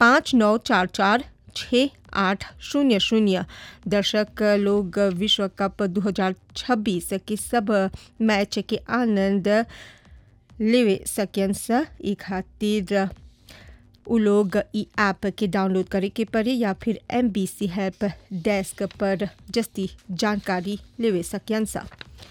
पाँच नौ चार चार छः आठ शून्य शून्य दर्शक लोग विश्व कप 2026 के सब मैच के आनंद लेवे सकें सा ई खातिर उ लोग ई ऐप के डाउनलोड करे के पड़े या फिर M B C help desk पर जस्ती जानकारी लेवे सकें सा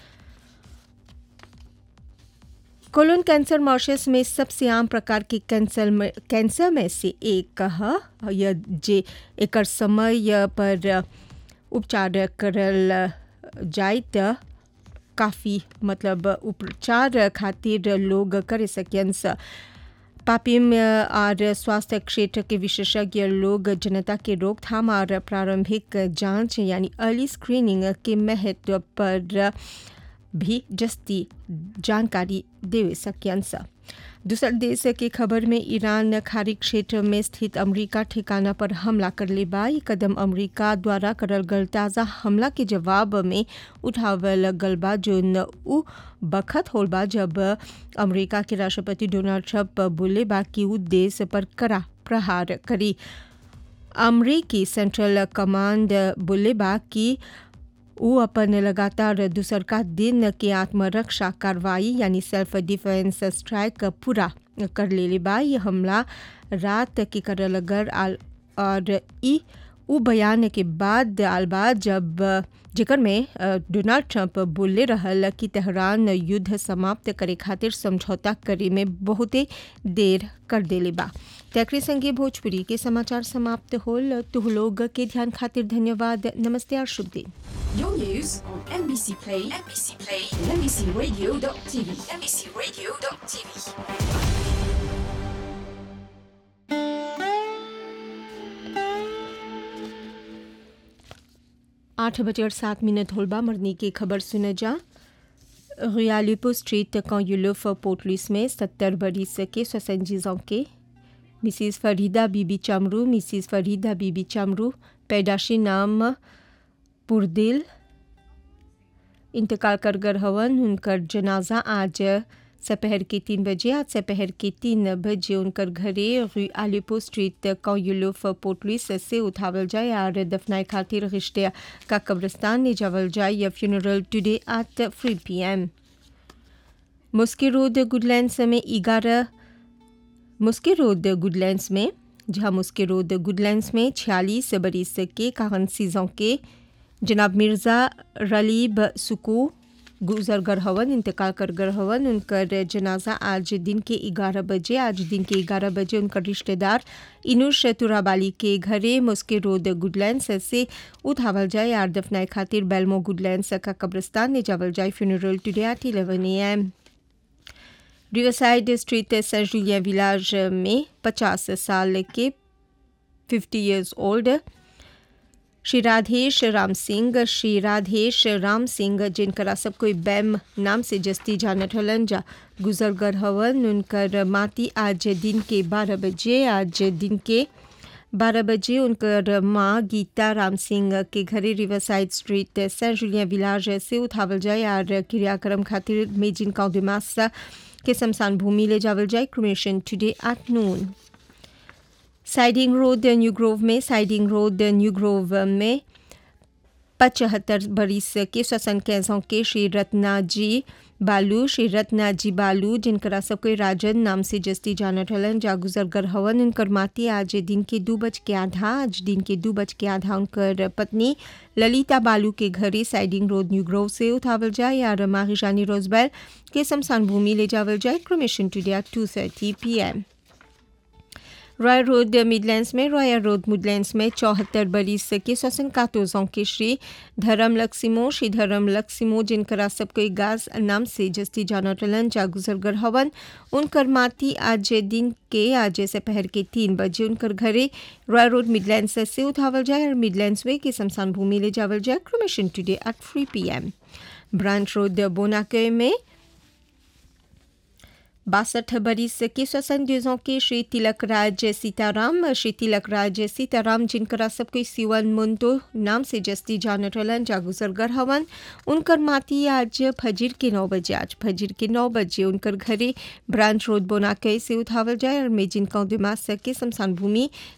कोलोन कैंसर मॉरिशस में सबसे आम प्रकार के कैंसर में कैंसर में से एक ह यह जे एकर समय पर उपचार करल जाए त काफ़ी मतलब उपचार खातिर लोग करे सकें सा पापिम और स्वास्थ्य क्षेत्र के विशेषज्ञ लोग जनता के रोकथाम और प्रारंभिक जांच यानी अर्ली स्क्रीनिंग के महत्व पर भी जस्ती जानकारी देवे सकें सा दूसर देश के खबर में ईरान खाड़ी क्षेत्र में स्थित अमेरिका ठिकाना पर हमला कर ले बा कदम अमेरिका द्वारा करल गल ताज़ा हमला के जवाब में उठावल गल बा जोन उ बखत होल बा जब अमेरिका के राष्ट्रपति डोनाल्ड ट्रंप बोले बा कि उ देश पर कड़ा प्रहार करी अमरीकी सेंट्रल कमांड बोले बा कि वो अपन लगातार दूसर का दिन के आत्मरक्षा कार्रवाई यानी सेल्फ डिफेंस स्ट्राइक पूरा कर ले बा ये हमला रात के करल गर आल और ई उ बयान के बाद आल बा जब जेकर में डोनाल्ड ट्रंप बोले रहल कि तेहरान युद्ध समाप्त करे खातिर समझौता करे में बहुते देर कर देले बा तकरी संगे भोजपुरी के समाचार समाप्त होल तुह लोग के ध्यान खातिर धन्यवाद नमस्ते और शुभ दिन Your news on NBC Play, NBC Play, and NBCRadio.tv, NBCRadio.tv. आठ बजे और सात मिनट होलबा मरनी की खबर सुने जा रियालिपो स्ट्रीट कॉन्युलोफ पोर्टलिस में सत्तर बरिस के स्वसंजीजों के मिसिस फरीदा बीबी चमरू मिसिस फरीदा बीबी चमरू पैदाशी नाम पुरदिल इंतकाल कर गर हवन उनकर जनाजा आज दोपहर के तीन बजे आज दोपहर के तीन बजे उनकर घरे रू आलिपो स्ट्रीट कौयुलोफ पोर्टलिस से उठावल जाए और दफनाए खातिर रिश्ते का कब्रस्तान ले जावल जाए या funeral today at three P M मुस्की रोड गुडलैंड्स में ग्यारह मुस्की रोड गुडलैंड्स में जहाँ मुस्की रोड गुडलैंड्स में छियालीस बरिस के कारण सीजों के जनाब मिर्ज़ा रलीब सुकू गुजर गर हवन इंतकाल कर गर हवन उनकर जनाजा आज दिन के ग्यारह बजे आज दिन के ग्यारह बजे उनकर रिश्तेदार इनुश तुराबाली के घरे मुस्के रोड गुडलैंड्स से उठावल जाए आर दफनाए खातिर बेलमो गुडलैंड्स का कब्रस्तान ले जावल जाए funeral today at eleven A M Riverside Street Saint Julia Village में पचास साल के fifty years old Shri Radhesh Ram Singh Shri Radhesh Ram Singh जिनकरा सब कोई बैम नाम से जस्ती जानत हलन जा गुजर गर हवन उनकर माती आज दिन के बारह बजे आज दिन के बारह बजे उनकर माँ गीता राम सिंह के घरे Riverside Street Saint Julia Village से उठावल जाए और क्रियाक्रम खातिर मेजिन काउदिमास के शमशान भूमि ले जावल जाए cremation today at noon Siding Road New Grove में साइडिंग रोड न्यू ग्रोव में पचहत्तर बरिस के श्वसन कैसों के श्री रत्ना जी बालू श्री रत्ना जी बालू जिनकरा सबके राजन नाम से जस्ती जानत हलन जा गुजर गर हवन उनकर माती आज दिन के दू बज के आधा आज दिन के दू बज के आधा उनकर पत्नी ललिता बालू के घरे साइडिंग रोड न्यू ग्रोव से उठावल जाए और माहिशानी रोजबैल के शमशान भूमि ले जावल जाए cremation today two thirty P M Royal Road Midlands में रॉयल रोड मिडलैंड्स में चौहत्तर बरिस के श्वसन कातोजों के श्री धर्म लक्ष्मो श्री धर्म लक्ष्मो जिनकरा सबके गाज नाम से जस्ती जानटलन जा गुजरगर हवन उनकर माती आज दिन के आज से पहर के तीन बजे उनकर घरे रॉयल रोड मिडलैंड्स से उठावल जाए और मिडलैंड्स वे के शमशान भूमि ले जावल जाए cremation today at three P M Branch Road बोनाके में बासठ बरिस के श्वसन दिवसों के श्री तिलक राज सीताराम श्री तिलक राज सीताराम जिनकरा सबके सिवन मुंतो नाम से जस्ती जानत हलन जागुजरगर हवन उनकर माती आज फजिर के नौ बजे आज फजिर के नौ बजे उनकर घरे ब्रांच रोड बोनाके से उठावल जाए और मेजिन कौ दिमाग के शमशान भूमि